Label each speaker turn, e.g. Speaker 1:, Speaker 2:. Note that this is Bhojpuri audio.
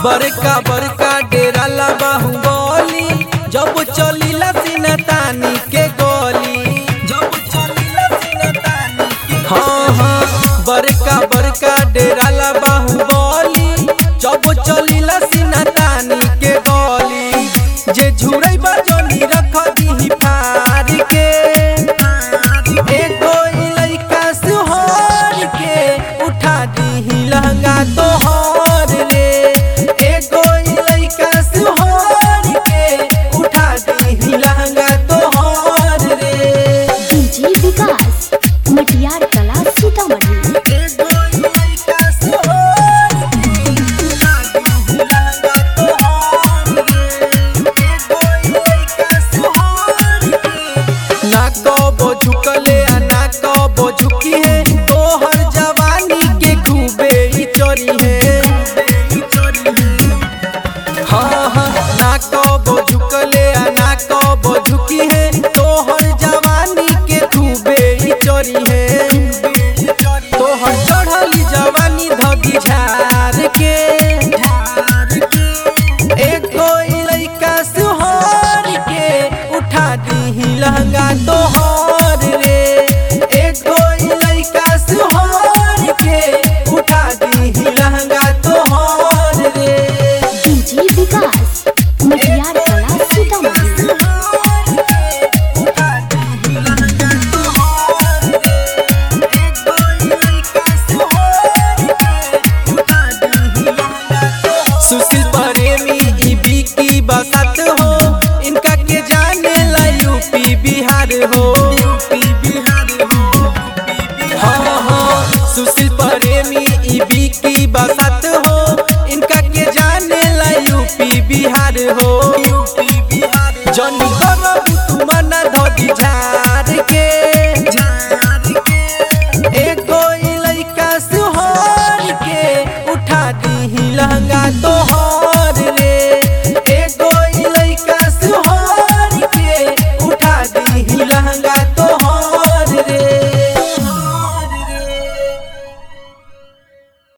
Speaker 1: बड़का बड़का डेरा ला बाहुबली जब चलीला सीना तानी के गोली जब चलीला सीना तानी के हाँ हाँ बड़का बड़का डेरा ला बाहुबली जब चलीला सीना तानी के गोली जे झुरई बजनी रख दी फार के एगो लइका सुहर के उठा दी लहंगा तोहर रे एगो लइका सुहर के उठा दी लहंगा तोहर रे
Speaker 2: डीजे विकास मटियार कला सीतामढ़ी
Speaker 1: एगो लइका सुहर के उठा दी लहंगा तोहर रे एगो लइका सुहर के ना कबो झुकले आ ना कबो झुकी है तोहर जवानी के खूबे ही चोरी है हाँ हाँ ना कबो झुकले आ ना कबो झुकी है तोहर जवानी के खूबे ही चोरी है तोहर चढ़ली जवानी धगी झार के एगो लइका सुहर के उठा दी लहंगा तोहर रे एगो लइका सुहर के उठा दी लहंगा तोहर रे
Speaker 2: डीजे विकास मटियार कला सीतामढ़ी
Speaker 1: सुशील प्रेमी ई बिकी बसत हो इनका के जाने ला यूपी बिहार हो हाँ हाँ सुशील प्रेमी ई बिकी बसत हो इनका के जाने ला यूपी बिहार हो